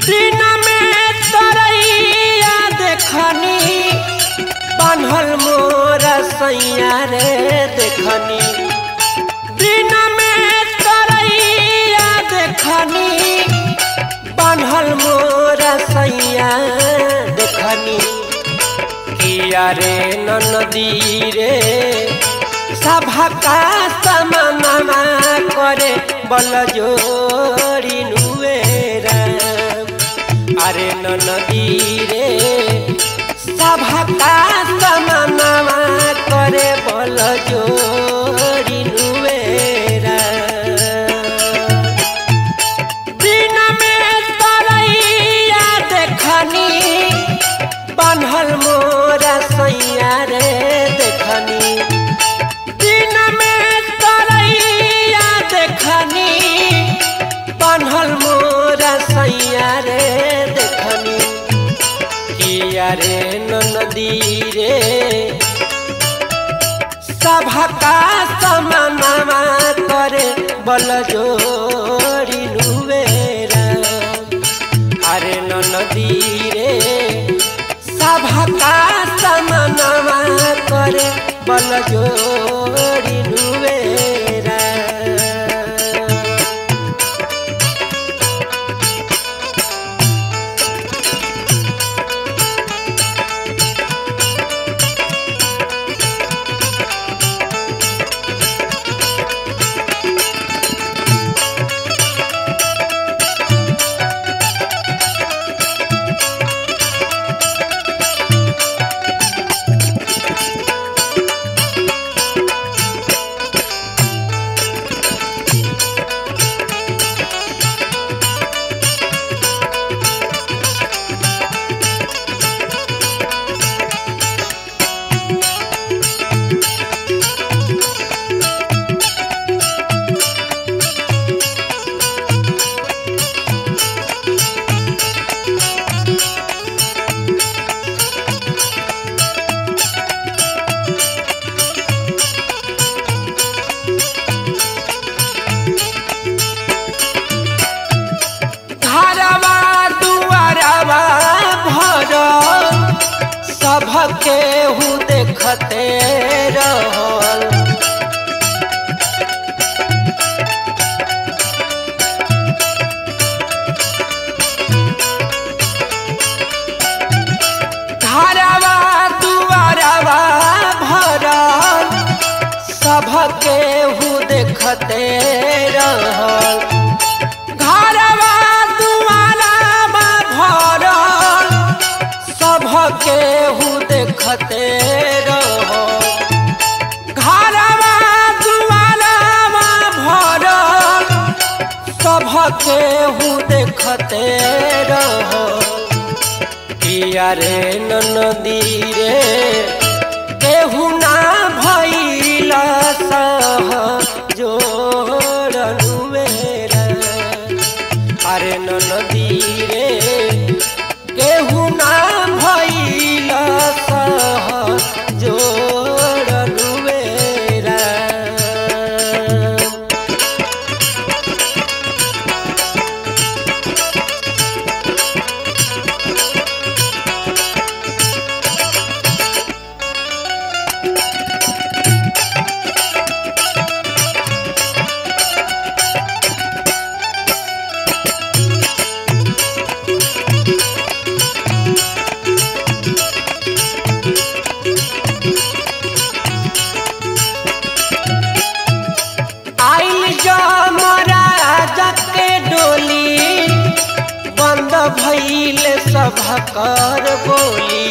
दिन में तरैया देखनी बान्हल मोर सैया रे देखनी दिन में तरैया देखनी बान्हल मोर सैया देखनी किया रे नदी रे सभा का समानमा करे बल जोड़ी नुवेरा अरे नदी रे सभा का समानमा करे बल जोड़ी नुवेरा दिन में तरैया देखनी बान्हल मोर सैया रे देखनी दिन में तरैया देखनी बान्हल मोर सैया रे देखनी किया रे नदी रे सभा का समानमा करे बल जोड़ी नुवेरा अरे नदी रे सभा का समानमा करे बल जोड़ी नुवेरा घरवा दुआरवा भर सबके हु देखते रहल घरवा दुआरवा भरल सबके हु देखते रहल घरवा दुआरवा भरल सबके हु देखते रहल घरवा दुआरवा भरल सबके हु देखते रहल किया रे नदी रे केहू ना भैल सह जोड़नुवेरा अरे नदी रे केहू ना भैल सह जोड़नुवेरा आइल जमराज के डोली बंद भइल सभकर बोली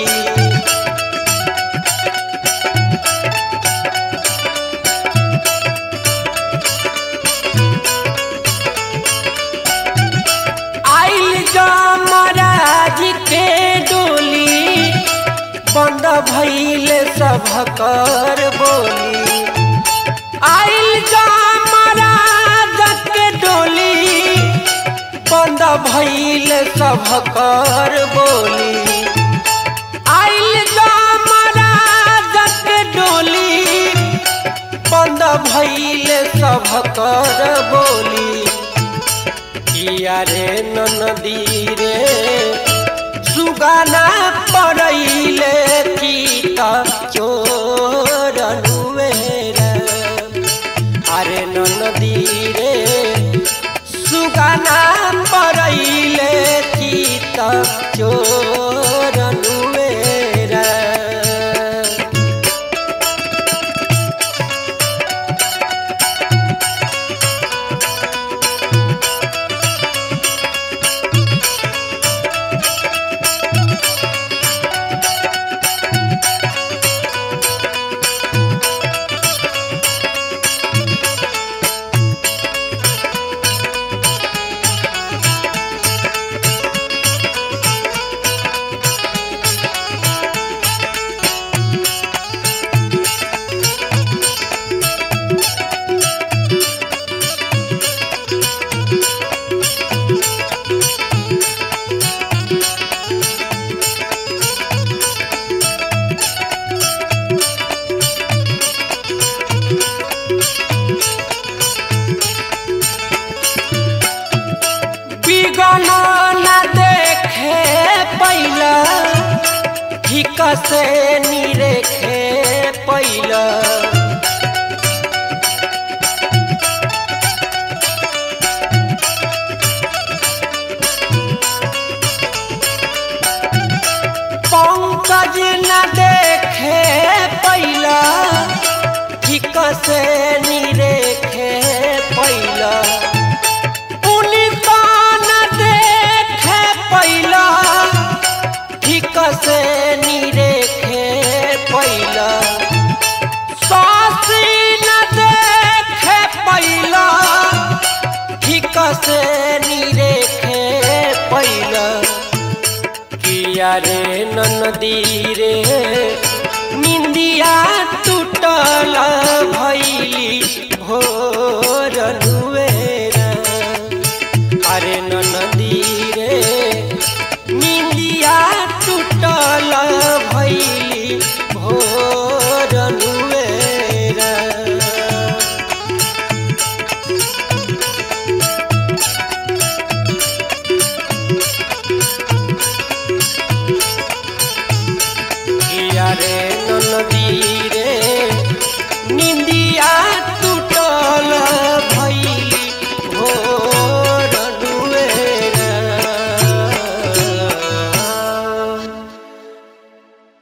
आइल जमराज के डोली बंद भइल सभकर बोली आइल जमराज के डोली बंद भइल सभकर बोली आइल जमराज के डोली बंद भइल सभकर बोली किया रे नदी रे सुगाना पड़ैले की त चोरनुवेरा अरे नदी रे सुगाना पड़ैले की त चोरनुवेरा बिगन न देखे पैला ठीक से निरेखे पैला पंकज न देखे पैला ठीक से निरेखे पैला उनका न देखे पैला ठीक से निरेखे पैला सासी न देखे पैला ठीक से निरेखे पैला किया रे नदी रे निंदिया टूटल भैली भोर नुवेरा अरे नदी रे निंदिया टूटल भैली भोर नुवेरा किया रे नदी रे निंदिया तू